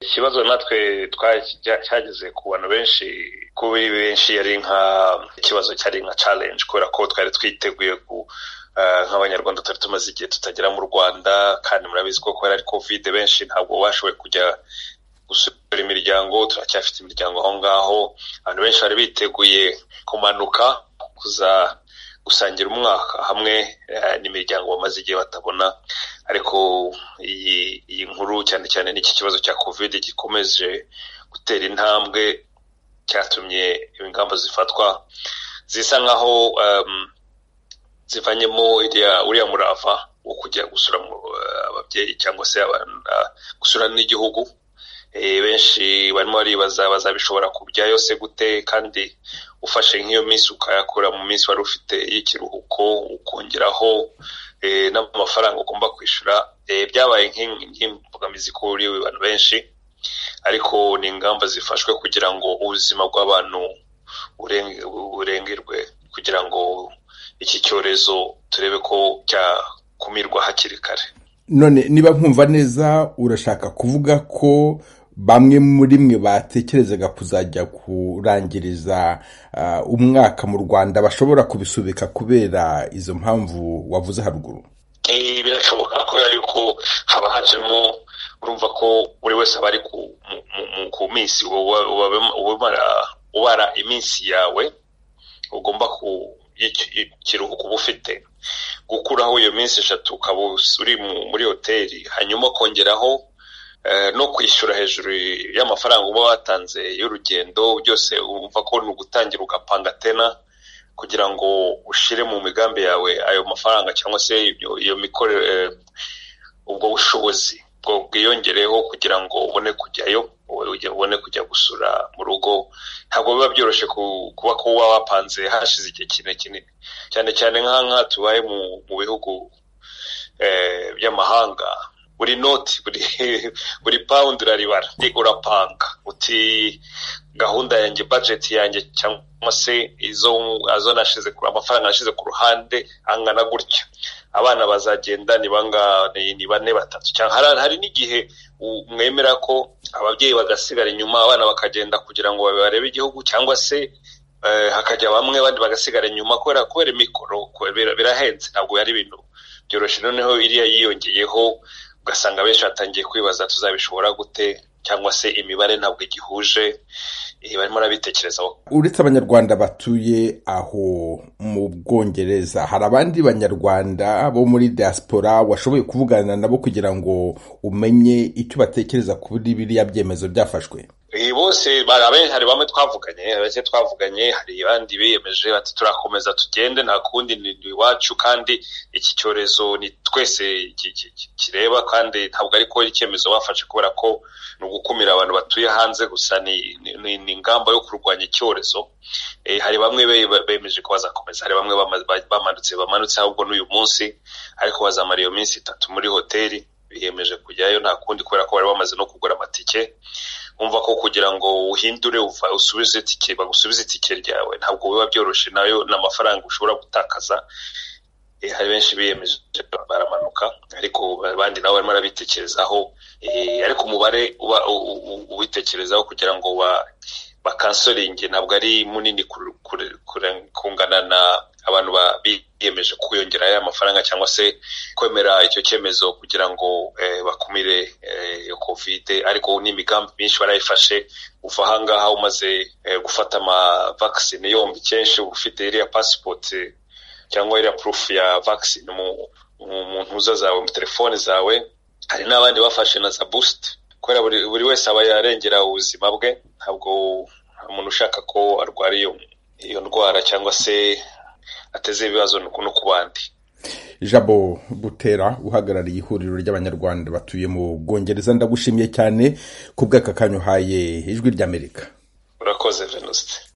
ikibazo natwe cyageze ku bantu benshi kuri benshi yari nk'ikibazo cyari nka challenge kubera ko twari twiteguye ku nk'abanyarwanda tutari tumaze igihe tutagera mu rwanda kandi murabizi ko kubera ari covid benshi ntabwo bashoboye kujya gusura imiryango turacyafite imiryango aho ngaho abantu benshi bari biteguye kumanuka kuza gusangira umwaka hamwe n'imiryango bamaze igihe batabona ariko iyi nkuru cyane cyane n'iki kibazo cya covid gikomeje gutera intambwe cyatumye ingamba zifatwa zisa nkaho zivanyemo uriya murava wo kujya gusura ababyeyi cyangwa se gusura n'igihugu benshi barimo baribaza bazabishobora kubyayo se gute kandi ufashe nk'iyo minsi ukayakura mu minsi wari ufite y'ikiruhuko ukongeraho n'amafaranga ugomba kwishyura byabaye nk'imbogamizi kuri abantu benshi ariko ni ingamba zifashwe kugira ngo ubuzima bw'abantu burengerwe kugira ngo iki cyorezo turebe ko cyakumirwa hakiri kare none niba nkumva neza urashaka kuvuga ko bamwe muri mwe batekerezaga kuzajya kurangiriza umwaka mu rwanda bashobora kubisubika kubera izo mpamvu wavuze haruguru birashoboka kubera yuko haba hajemo urumva ko buri wese aba ari ku minsi ubara iminsi yawe ugomba ikiruhuko uba ufite gukuraho iyo minsi eshatu ukaba uri muri hoteli hanyuma ukongeraho no kwishyura hejuru y'amafaranga uba watanze y'urugendo byose wumva ko ni ugutangira ugapanga tena kugira ngo ushyire mu migambi yawe ayo mafaranga cyangwa se iyo mikorere ubwo bushobozi bwiyongereyeho kugira ngo ubone kujyayo ubone kujya gusura mu rugo ntabwo biba byoroshye kuba kuba wapanze hashize igihe kinini cyane cyane nk'aha tubaye mu bihugu by'amahanga buri noti buri pawundi uraribara urapanga uti gahunda yanjye bajeti yanjye cyangwa se izo amafaranga nashyize ku ruhande angana gutya abana bazagenda ni bane batatu hari n'igihe mwemera ko ababyeyi bagasigara inyuma abana bakagenda kugira ngo barebe igihugu cyangwa se hakajya bamwe abandi bagasigara inyuma kubera kubera imikoro birahenze ntabwo ari ibintu byoroshye noneho iriya yiyongeyeho ugasanga benshi batangiye kwibaza tuzabishobora gute cyangwa se imibare ntabwo igihuje barimo barabitekerezaho uretse abanyarwanda batuye aho mu bwongereza hari abandi banyarwanda bo muri diaspora washoboye kuvugana nabo kugira ngo umenye icyo batekereza kuri biriya byemezo byafashwe bose hari bamwe twavuganye bake twavuganye hari abandi biyemeje bati turakomeza tugende nta kundi ni iwacu kandi iki cyorezo ni twese kireba kandi ntabwo ariko icyemezo bafashe kubera ko ni ugukumira abantu batuye hanze gusa ni ingamba yo kurwanya icyorezo hari bamwe bemeje ko bazakomeza hari bamwe bamanutse bamanutse ahubwo n'uyu munsi ariko bazamara iyo minsi itatu muri hoteli biyemeje kujyayo nta kundi kubera ko bari bamaze no kugura amatike wumva ko kugira ngo uhindure usubize itike bagusubize itike ryawe ntabwo biba byoroshye nayo ni amafaranga ushobora gutakaza hari benshi biyemeje baramanuka ariko abandi nabo barimo barabitekerezaho ariko umubare uba uwitekerezaho kugira ngo bakansoringe ntabwo ari munini kungana na abantu biyemeje kwiyongeraho amafaranga cyangwa se kwemera icyo cyemezo kugira ngo bakumire iyo kovide ariko n'imigambi myinshi barayifashe uva ahangaha umaze gufata amavakisine yombi kenshi uba ufite iriya pasipoti cyangwa iriya purufu ya vakisine mu ntuza zawe mu telefone zawe hari n'abandi bafashe na za busiti kubera buri wese aba yarengera ubuzima bwe ntabwo umuntu ushaka ko arwara iyo ndwara cyangwa se ateze ibibazo no ku bandi jabo butera uhagarariye ihuriro ry'abanyarwanda batuye mu bwongereza ndagushimiye cyane ku bw'aka kanya uhaye ijwi ry'amerika urakoze venuste